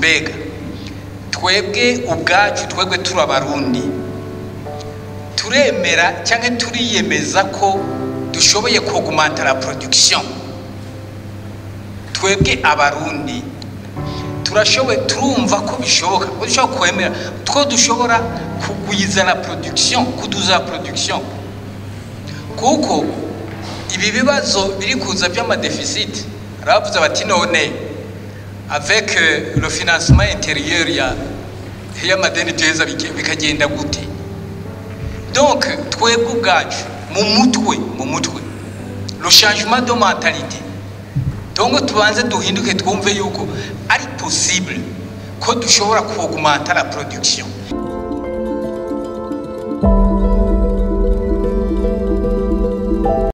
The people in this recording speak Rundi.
mbega twebwe ubwacu twebwe turi abarundi turemera cyangwa turiyemeza ko dushoboye kugumanta la production twebwe abarundi turashoboye turumva ko bishoboka ko dushobora kwemera ko dushobora kugwiza la production kuduza la production kuko ibi bibazo biri kuza by'amadefisite baravuze bati none avec euh, le financement intérieur ya y'amadeni duheza bike- bikagenda gute donc twebwe ubwacu mu mutwe mu mutwe le changement de mentalité donc tubanze duhinduke twumve yuko ari possible ko dushobora kuaugmenta la production